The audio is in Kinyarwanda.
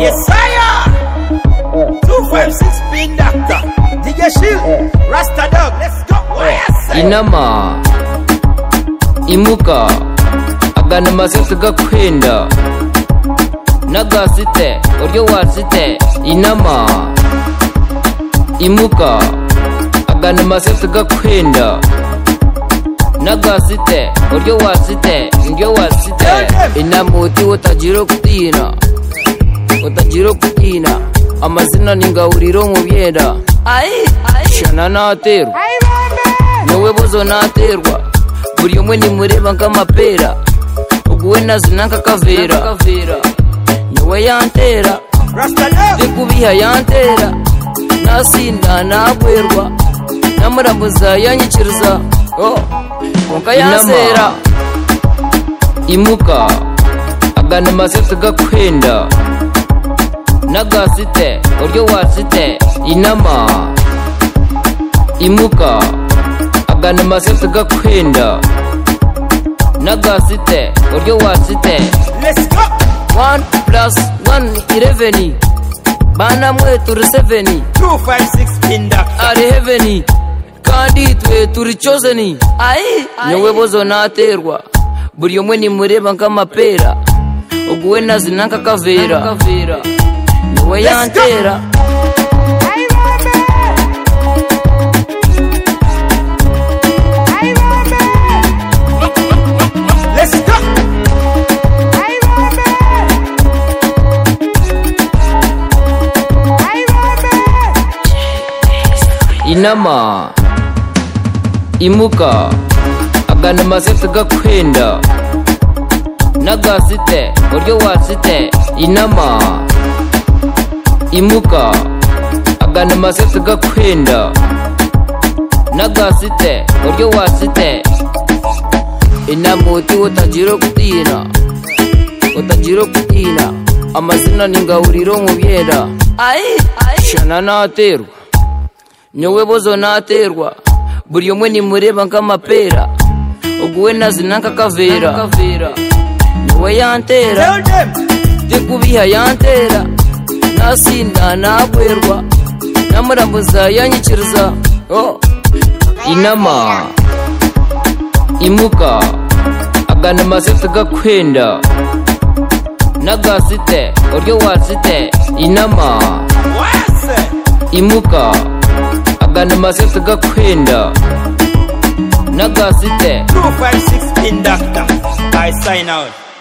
Yesaya! 256 Big Doctor! DJ Shield! Rasta Dog, let's go! Oh, yes! inama imuka agana amasutsi gakwenda nagasite uryo wasite inama imuka agana amasutsi gakwenda nagasite uryo wasite uryo wasite inama uti utagira kutina utagira kutina amazina ni ngahuriro mu byenda shana naterwa wowe buzo naterwa buri umwe nimureba nk'amapera ubwo we nazina nk'akavera niwe yantera Rasta Dog! bikubiha yantera nasinda nagwerwa namurambuza yanyikiriza oh, konka yansera imuka agana amasete gakwenda nagasite uryo wasite inama imuka agana amasete gakwenda nagasite uryo wasite Let's go! One plus one ireveni bana mwe turi seveni 256 Big Doctor! ari heveni kandi twe turi chozeni niwe bozo naterwa buri umwe nimureba nk'amapera ubwo we nazina nk'akavera niwe yantera Let's go! inama imuka agana amasete gakwenda nagasite uryo wasite inama imuka agana amasete gakwenda nagasite uryo wasite inama uti utagira kutina utagira kutina amazina ni ngahuriro mu byenda shana naterwa nyowe bozo naterwa buri umwe nimureba nk'amapera ubwo we nazina nk'akavera niwe yantera Tell them! ndikubiha yantera nasinda nagwerwa namurambuza yanyikiriza oh. inama imuka agana amasete gakwenda nagasite uryo wasite inama Yes! imuka agana amasete gakwenda nagasite 256 Big Doctor! I sign out!